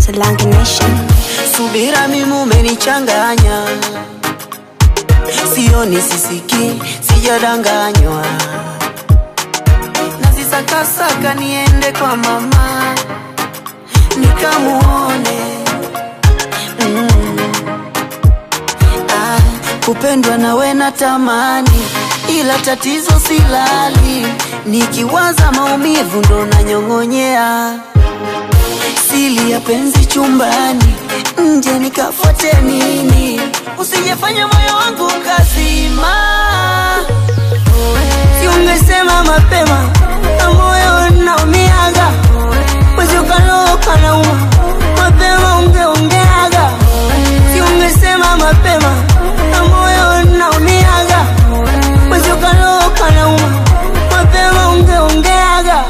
Solange Nation. Subira mimi umenichanganya, sioni sisiki, sijadanganywa, nazisakasaka niende kwa mama nikamuone mm. ah, kupendwa nawe natamani, ila tatizo silali, nikiwaza maumivu ndo nanyong'onyea sili ya penzi chumbani, nje nikafuate nini? Usijefanya moyo wangu kazima, si ungesema mapema na moyo naumiaga, mwezi ukaloka nauma, mapema ungeongeaga, si ungesema mapema na moyo naumiaga, mwezi ukaloka nauma, mapema ungeongeaga.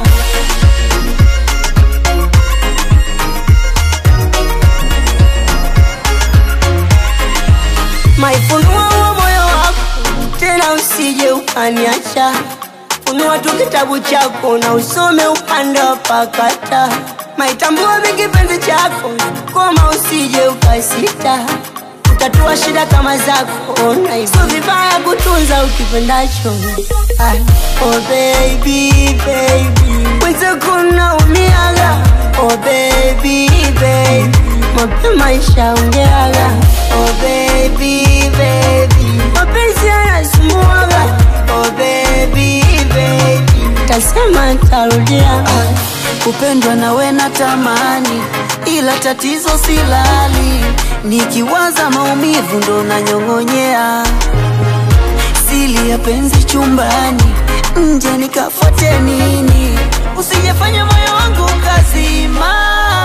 maifunua wa moyo wako tena, usije ukaniacha. Funua tu kitabu chako na usome upande wa pakata. Maitambua mi kipenzi chako, koma usije ukasita. Utatua shida kama zako, na hivyo vibaya kutunza ukipendacho. Ah, Oh baby, baby, mwenzako naumiaga. Oh baby, baby, mapema ishaongeaga. Oh baby, baby, mapenzi yanasumbuaga. Oh baby, baby, tasema tarudia. Kupendwa nawe natamani, ila tatizo silali, nikiwaza maumivu ndo nanyong'onyea sili ya penzi chumbani, nje nikafuate nini? Usijefanya moyo wangu kazima,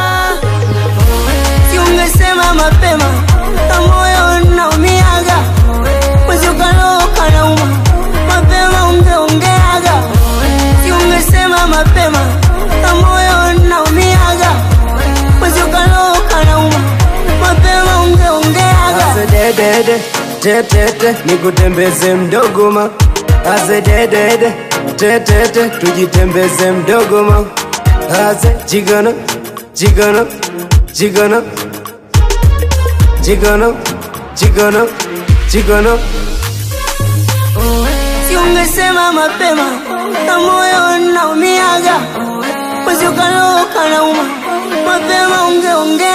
si ungesema mapema na moyo naumiaga, mwezi ukaloka nauma, mapema ungeongeaga, si ungesema mapema na moyo naumiaga, mwezi ukaloka nauma, mapema ungeongeaga. Azededede, tetete, nikutembeze mdogoma. Azededede, tetete, tujitembeze mdogoma. Aze jigana, jigana, jigana, jigana, jigana, jigana. si ungesema mapema na moyo naumiaga, mwezi ukaloka nauma, mapema ungeongea